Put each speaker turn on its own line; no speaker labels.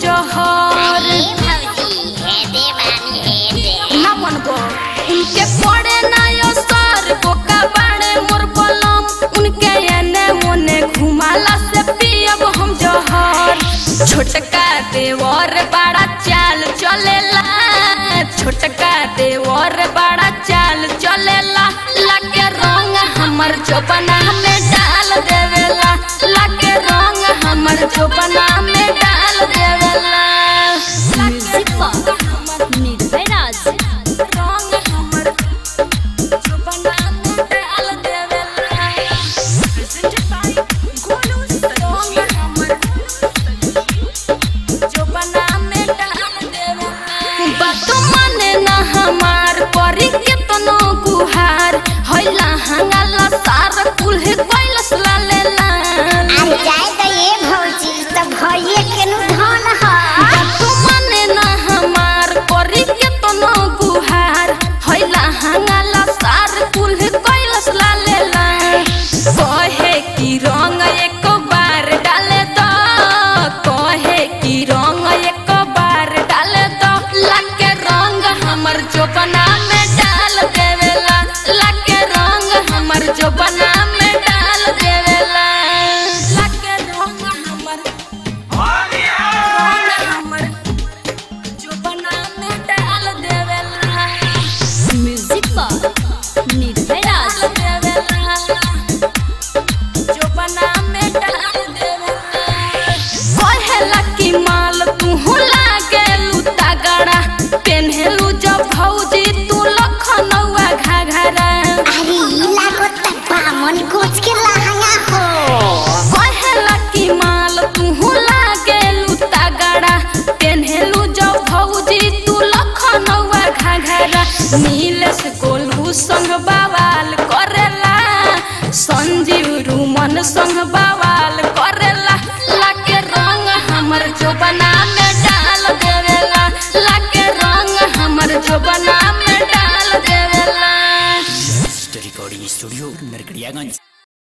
जहर ना मनबो उनके पड़े ना असर बोका बाड़े मोर बलम उनके एने ओने घुमाला से पियब हम जहर छोटका देवर बड़ा चाल चलेला छोटका देवर बड़ा चाल चलेला लाके रंग हमर चोपना में डाल देवेला लाके रंग हमर चोपना में डाल देवेला
म्यूजिक पर निर्भय राज
रंग हमर चोपना में डाल देवेला रंग हमर चोपना में डाल देवेला बात माने ना हमार परी के तनो गुहार हैला हंगाला सार कुल्हे कैलस लालेला बात माने ना हमार परी के तनो गुहार हैला हंगाला सार कुल्हे कैलस लालेला कहे की रंग एक बार डाले तो कहे की रंग एक बार डाले तो लाके रंग हमर चोपना में डाल देवेला लाके रंग हमर चोपना में डाल देवेला लाके रंग हमर रंग हमर चोपना में डाल देवेला
म्यूजिक पर निर्भय राज
डाल देवेला चोपना में डाल देवेला कहेला कि माल तू लागेलू तगड़ा पेन्हेलू जब भौजी तू लखनऊआ घाघरा कहेला कि माल तू लागेलू तगड़ा पेन्हेलू जब भौजी तू लखनऊआ घाघरा नीलेश गोलू संग बवाल करेला संजीव रूमन संग बवाल करेला लाके रंग हमर चोपना में डाल देवेला लाके रंग हमर चोपना